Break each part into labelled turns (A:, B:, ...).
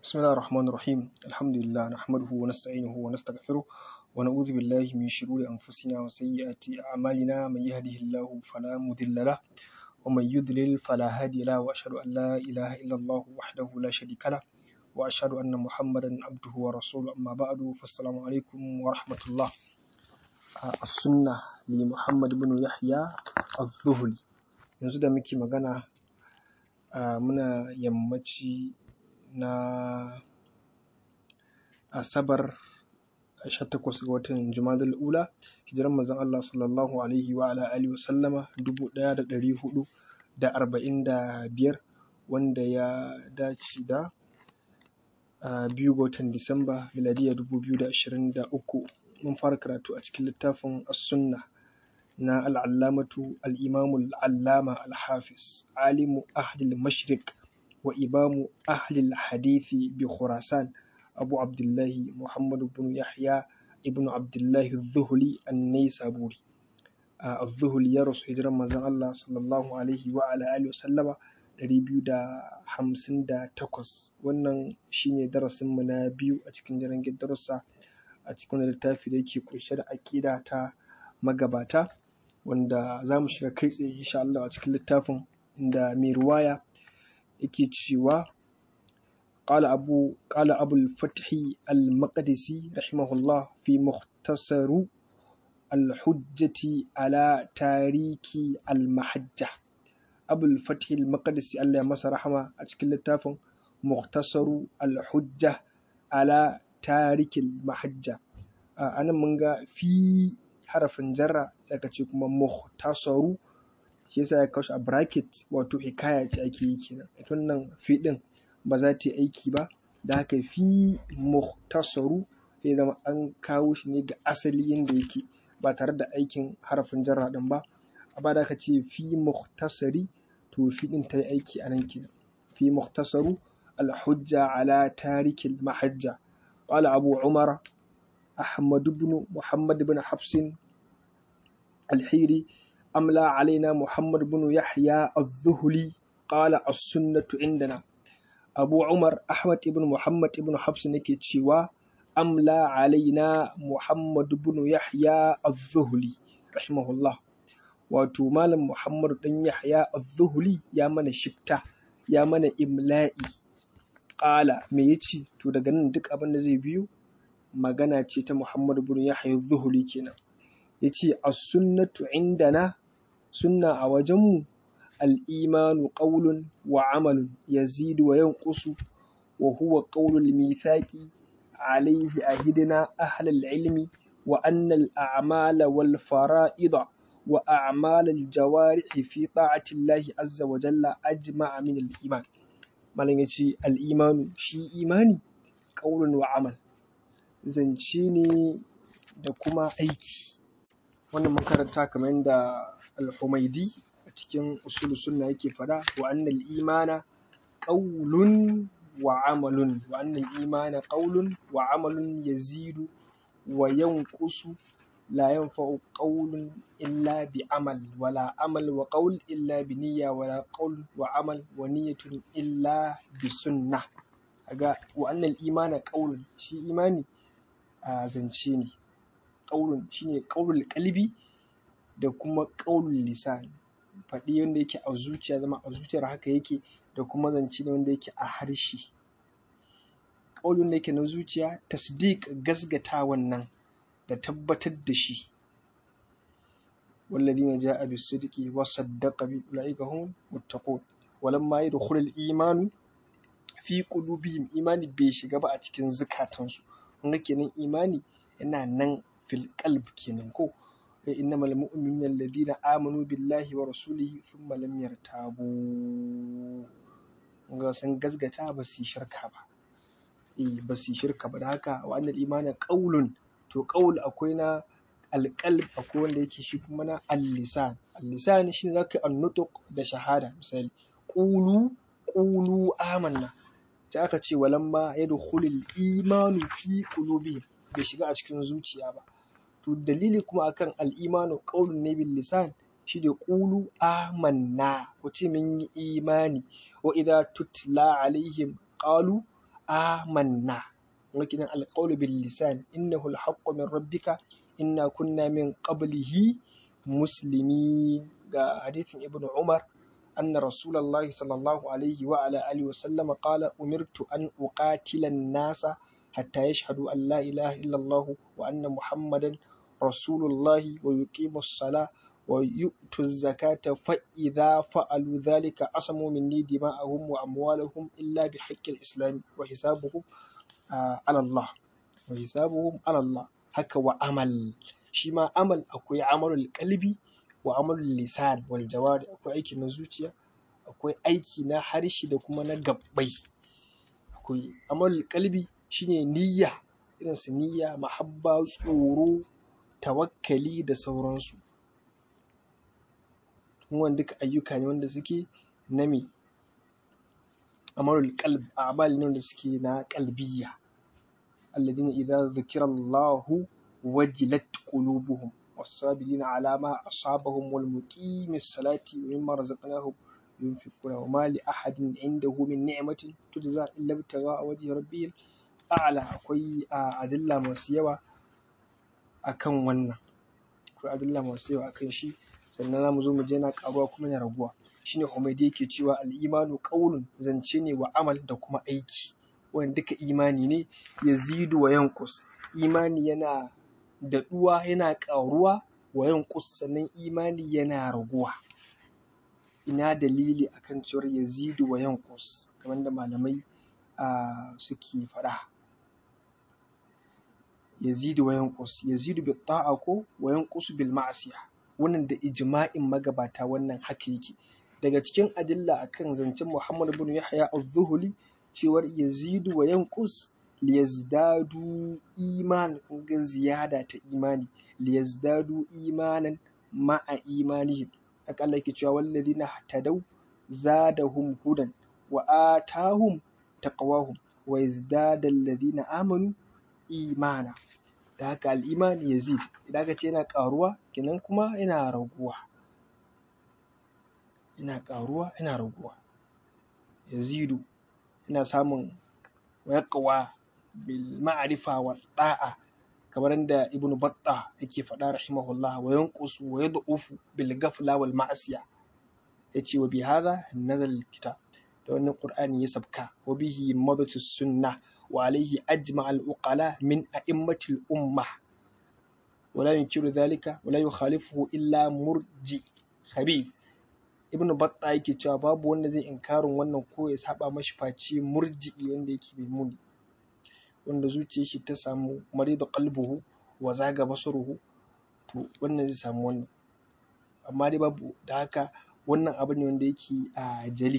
A: بسم الله الرحمن الرحيم الحمد لله نحمده ونستعينه ونستغفره ونعوذ بالله من شرور أنفسنا وسيئات أعمالنا من يهده الله فلا مضل له ومن يضلل فلا هادي له وأشهد أن لا إله إلا الله وحده لا شريك له وأشهد أن محمدا عبده ورسوله أما بعد فالسلام عليكم ورحمة الله السنة لمحمد بن يحيى الظهري yanzu da muke magana muna yammaci na asabar 18 ga watan jumadal ula hijiran manzon Allah sallallahu alaihi wa ala alihi wa sallama 1445 wanda ya dace da biyu ga watan disamba miladiya 2023 mun fara karatu a cikin littafin as-sunna na al'allamatu al'imamu al'allama al-hafiz alimu ahlil mashriq wa imamu ahlil hadithi bi khurasan abu abdullahi muhammad ibn yahya ibn abdullahi zuhuli annai saburi a zuhuli ya rasu hijiran manzon Allah sallallahu alaihi wa ala alihi wasallama 258 wannan shine darasinmu na biyu a cikin jirgin darussa a cikin littafi da yake kunshe da aƙida ta magabata wanda za mu shiga kai tsaye insha Allah a cikin littafin da mai ruwaya yake cewa قال أبو قال أبو الفتح المقدسي رحمه الله في مختصر الحجة على تاريك المحجة أبو الفتح المقدسي الله يمس رحمه أشكال التافن مختصر الحجة على تاريك المحجة أنا منغا في harafin jarra sai ka ce kuma muhtasaru shi yasa ya kawo a bracket wato hikaya ce ake yi kenan ita wannan fi din ba za ta yi aiki ba da haka fi muhtasaru zai zama an kawo shi ne ga asali yadda yake ba tare da aikin harafin jarra din ba a ba da aka ce fi muhtasari to fi din ta yi aiki a nan kenan fi muhtasaru alhujja ala tarikil mahajja قال أبو عمر أحمد بن محمد بن حفص الحيري أملى علينا محمد بن يحيى الذهلي قال السنة عندنا أبو عمر أحمد بن محمد بن حفص نكي تشيوا أملى علينا محمد بن يحيى الذهلي رحمه الله wato malam Muhammad dan Yahya az-Zuhli ya mana shifta ya mana imla'i qala me yace to daga nan duk abin da zai biyo magana ce ta Muhammad bin Yahya Zuhuli kenan yace as-sunnatu indana sunna a wajenmu al-imanu qawlun wa amalun yazidu wa yanqusu wa huwa qawlul mithaqi alayhi ahidna ahlal ilmi wa anna al-a'mala wal fara'ida wa a'mal al-jawarih fi ta'ati Allah azza wa jalla ajma'a min al-iman malan yace al-imanu shi imani qawlun wa amal zance ne da kuma aiki wannan mun karanta kamar yadda al-humaidi a cikin usul sunna yake fada wa annal imana qawlun wa amalun wa annal imana qawlun wa amalun yazidu wa yanqusu la yanfa'u qawlun illa bi amal wala amal wa qawl illa bi niyya wala qawl wa amal wa niyyatun illa bi sunnah kaga wa annal imana qawlun shi imani a zance ne ƙaunin shine ƙaunin ƙalbi da kuma ƙaunin lisan faɗi wanda yake a zuciya zama a zuciyar haka yake da kuma zance ne wanda yake a harshe ƙaunin da yake na zuciya tasdiq gasgata wannan da tabbatar da shi والذين جاء بالصدق وصدق به أولئك هم متقون ولما يدخل الإيمان في قلوبهم إيمان بيشي a cikin zukatansu kun kenan imani yana nan fil qalb kenan ko innamal mu'minuna alladhina amanu billahi wa rasulihi thumma lam yartabu ga sun gazgata ba su shirka ba eh ba su shirka ba da haka wa annal imana qaulun to qaul akwai na alqalb akwai wanda yake shi kuma na al-lisan al-lisan shine zaka annutuq da shahada misali qulu qulu amanna sai aka ce walamma yadkhulul imanu fi qulubihim bai shiga a cikin zuciya ba to dalili kuma akan al'imanu qaulun ne bil lisan shi da qulu amanna ku ce mun yi imani wa idza tutla alaihim qalu amanna wakilan alqawlu bil lisan innahu alhaqqu min rabbika inna kunna min qablihi muslimin ga hadithin ibnu umar أن رسول الله صلى الله عليه وعلى آله وسلم قال أمرت أن أقاتل الناس حتى يشهدوا أن لا إله إلا الله وأن محمدا رسول الله ويقيموا الصلاة ويؤتوا الزكاة فإذا فعلوا ذلك عصموا مني دماءهم وأموالهم إلا بحق الإسلام وحسابهم آه على الله وحسابهم على الله هكا وعمل شما عمل أكوي عمل القلبي wa amalul lisan wal jawari akwai aiki na zuciya akwai aiki na harshe da kuma na gabbai akwai amalul kalbi shine niyya irin su niyya mahabba tsoro tawakkali da sauransu wannan duka ayyuka ne wanda suke na me amalul qalb a'mal ne wanda suke na qalbiyya alladhina idza dhukira Allahu wajilat qulubuhum والصابرين على ما أصابهم والمقيم الصلاة ومما رزقناهم ينفقون وما لأحد عنده من نعمة تجزى إلا ابتغاء وجه ربه الأعلى أكوي أدلة مسيوة أكن ونا akwai adilla masu yawa akan shi sannan za mu zo mu je na karuwa kuma na raguwa shine Humaydi yake cewa al-imanu qaulun zance ne wa amal da kuma aiki wanda duka imani ne yazidu wa yanqus imani yana daɗuwa yana ƙaruwa wa yanqus sannan imani yana raguwa ina dalili akan cewar yazidu wa yanqus kamar da malamai suke faɗa yazidu wa yanqus yazidu bil ta'a ko wa yanqus bil ma'siyah wannan da ijma'in magabata wannan haka yake daga cikin adilla akan zancen Muhammad ibn Yahya az-Zuhli cewar yazidu wa yanqus liyazdadu iman ga ziyada ta imani liyazdadu imanan ma'a imanihim haka Allah yake cewa walladina tadaw zadahum hudan wa atahum taqwahum wa yazdada alladhina amanu imana da haka al'iman yazid idan aka ce yana ƙaruwa kenan kuma yana raguwa yana ƙaruwa yana raguwa yazidu yana samun yaƙawa bil ma'rifa wa da'a kamar da ibn batta yake faɗa rahimahullah wa yanqusu wa yad'ufu bil ghafla wal ma'siya yace wa bi hadha nazal kitab da wannan qur'ani ya sabka wa bihi madatu sunnah وعليه أجمع العقلاء من أئمة الأمة ولا ينكر ذلك ولا يخالفه إلا مرجي خبيث ibn batta yake cewa babu wanda zai inkarin wannan ko ya saba mashi face murji'i wanda yake mai muni wanda zuciyar shi ta samu maridu qalbuhu wa zaga basaruhu to wannan zai samu wannan amma dai babu da haka wannan abu ne wanda yake a jali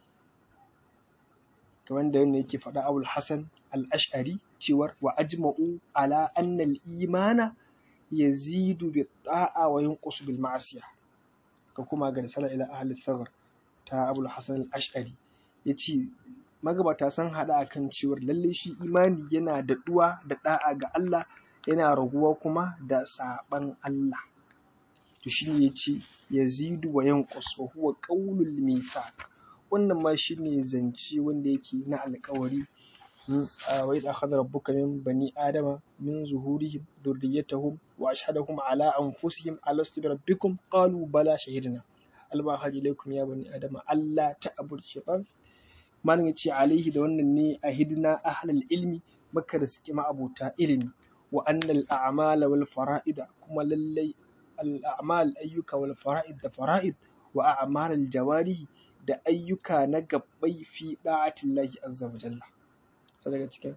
A: kamar da yadda yake faɗa abul hasan al-ash'ari cewar wa ajma'u ala anna al-imana yazidu bi ta'a wa yanqusu bil ma'siyah ka kuma ga risala ila ahli thawr ta abul hasan al-ash'ari yace magabata sun hada akan cewar lalle shi imani yana daɗuwa da da'a ga Allah yana raguwa kuma da saban Allah to shine yace yazidu wa yanqus wa huwa qawlul mithaq wannan ma shi ne zance wanda yake na alkawari wa idh akhadha rabbuka min bani adama min zuhurihim dhurriyyatahum wa ashhadahum ala anfusihim alastu bi rabbikum qalu bala shahidna alba hadi ilaykum ya bani adama alla ta'budu shaytan malam yace alaihi da wannan ne ahidna ahlul ilmi maka da suke ma'abuta ilimi wa annal a'mala wal fara'ida kuma lallai al a'mal ayyuka wal fara'id da fara'id wa a'mal al jawarihi da ayyuka na gabbai fi da'atillahi azza wa jalla sai daga cikin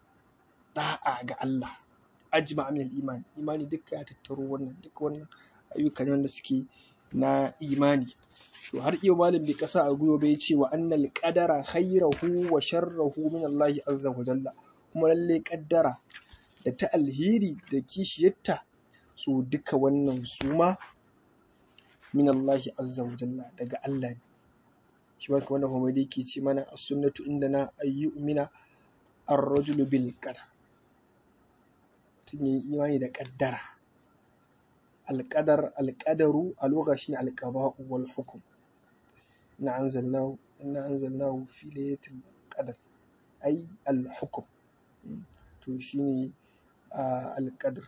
A: da'a ga Allah ajma min al-iman imani duka ya tattaro wannan duka wannan ayyuka ne wanda suke na imani to har iya malam bai kasa a gwiwa bai ce wa annal qadara khayrahu wa sharrahu min Allah azza wa jalla kuma lalle kaddara da ta alheri da kishiyarta su duka wannan suma min Allah azza wa jalla daga Allah ne shi ma kamar da Humaydi ke ce mana as-sunnatu indana ayyumina ar-rajulu bil qadar tun yi imani da kaddara al-qadar al-qadaru a lugha shine al-qada'u wal hukm inna anzalnahu inna anzalnahu fi laylatil qadr ai al-hukm to shine al-qadr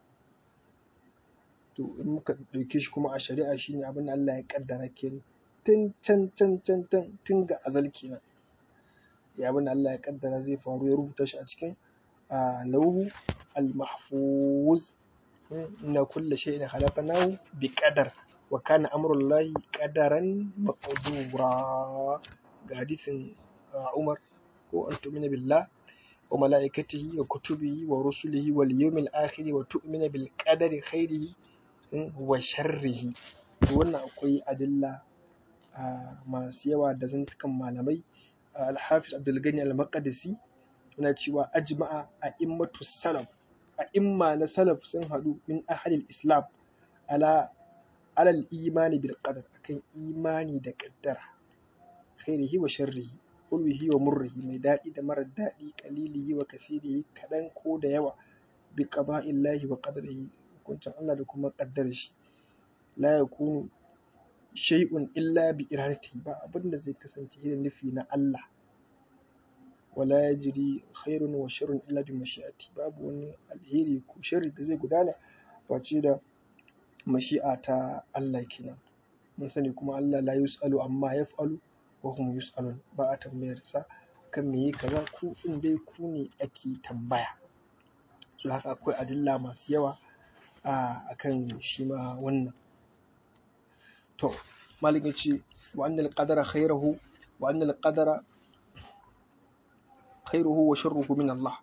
A: to in muka ɗauke shi kuma a shari'a shine abin da Allah ya kaddara kenan tun can can can can tun ga azal kenan ya abin da Allah ya kaddara zai faru ya rubuta shi a cikin lauhu al-mahfuz inna kulla shay'in khalaqnahu bi qadar wa kana amrullahi qadaran maqdura ga hadisin Umar ko an tu'mina billah wa malaikatihi wa kutubihi wa rusulihi wal yawmil akhir wa tu'mina bil qadari khairihi wa sharrihi wannan akwai adilla masu yawa da zantukan malamai al-hafiz Abdul Ghani al-Maqdisi yana cewa ajma'a a immatu salaf a imma na salaf sun haɗu min ahalil islam ala alal imani bil qadar akan imani da kaddara khairihi wa sharrihi ulwihi wa murrihi mai daɗi da marar daɗi qalilihi wa kathirihi kaɗan ko da yawa bi qada'illahi wa qadarihi hukuncin Allah da kuma kaddara shi la yakunu shay'un illa bi iradatihi ba abin da zai kasance da nufi na Allah wala yajri khairun wa sharrun illa bi mashi'ati babu wani alheri ko sharri da zai gudana face da mashi'a ta Allah kenan mun sani kuma Allah la yus'alu amma yaf'alu wa hum yus'alun ba a tambayar sa kan me kaza ku in dai ku ne ake tambaya so haka akwai adilla masu yawa a akan shi ma wannan to malik ya ce wa annal qadara khairahu wa annal qadara khairuhu wa sharruhu min Allah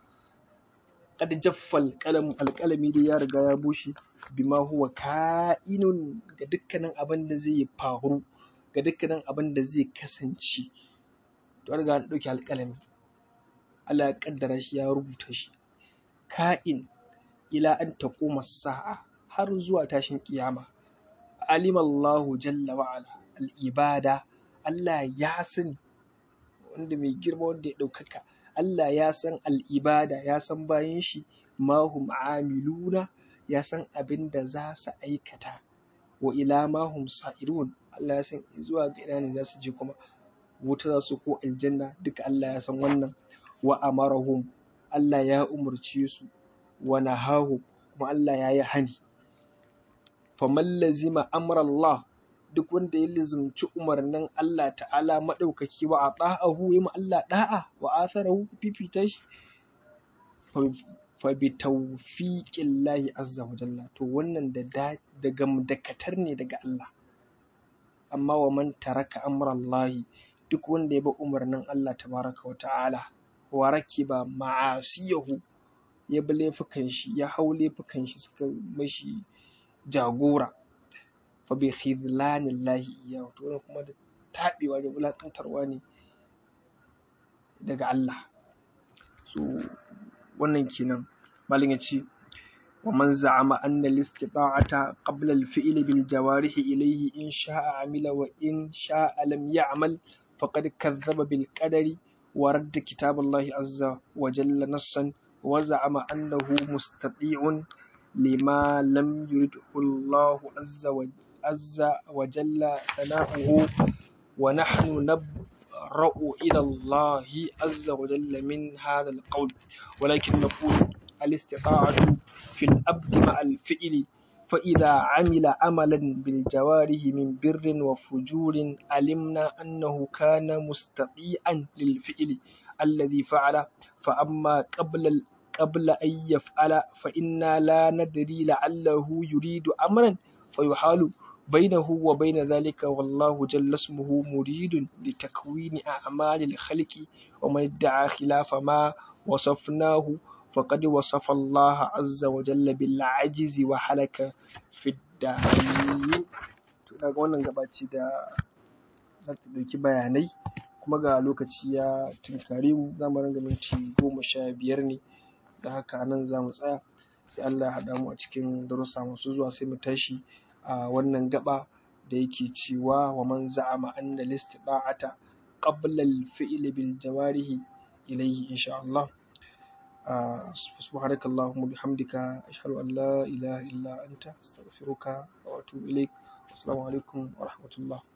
A: qad jaffa alqalam alqalami da ya riga ya bushe bima huwa ka'inun ga dukkanin abin da zai faru ga dukkanin abin da zai kasance to riga an dauki alqalami Allah ya kaddara shi ya rubuta shi ka'in ila an taquma sa'a har zuwa tashin kiyama alimallahu jalla wa ala al-ibada Allah ya sani wanda mai girma wanda ya ɗaukaka Allah ya san al'ibada ya san bayan shi mahum amiluna ya san abin da za su aikata wa ila mahum sa'irun Allah ya san zuwa ga ina ne za su je kuma wuta za su ko aljanna duka Allah ya san wannan wa amarahum Allah ya umarce su wa nahahu kuma Allah ya yi hani faman lazima amrallah duk wanda ya lizumci umarnin Allah ta'ala maɗaukaki wa a ɗa'ahu ya Allah ɗa'a wa atharahu fifita shi fa bi tawfiqin lahi azza wa jalla to wannan da daga dakatar ne daga Allah amma wa man taraka amrallahi duk wanda ya bi umarnin Allah tabaraka wa ta'ala wa rakiba ma'asiyahu ya bi laifukan shi ya hau laifukan shi suka mashi jagora fa bi khidlanillahi iyyahu to wannan kuma da tabewa da wulakantarwa ne daga Allah so wannan kenan malin ya ce wa man za'ama anna al-istita'ata qabla al-fi'l bil jawarih ilayhi in sha'a amila wa in sha'a lam ya'mal faqad kadhaba bil qadari wa radda kitab Allah azza wa jalla nassan wa za'ama annahu mustati'un lima lam yuridhu Allah azza wa عز وجل ثناؤه ونحن نبرأ إلى الله عز وجل من هذا القول ولكن نقول الاستطاعة في الأبد مع الفعل فإذا عمل عملا بالجوارح من بر وفجور علمنا أنه كان مستطيعا للفعل الذي فعل فأما قبل قبل أن يفعل فإنا لا ندري لعله يريد أمرا فيحال بينه وبين ذلك والله جل اسمه مريد لتكوين أعمال الخلق ومن ادعى خلاف ما وصفناه فقد وصف الله عز وجل بالعجز وحلك في الدارين daga wannan gabaci da za ta ɗauki bayanai kuma ga lokaci ya tunkare mu za mu ringa minti goma sha biyar ne da haka nan za mu tsaya sai Allah ya haɗa mu a cikin darussa masu zuwa sai mu tashi a wannan gaba da yake cewa wa man za'ama anna listita'ata qabla al-fi'li bil jawarihi ilayhi insha Allah سبحانك اللهم وبحمدك أشهد أن لا إله إلا أنت أستغفرك وأتوب إليك والسلام عليكم ورحمة الله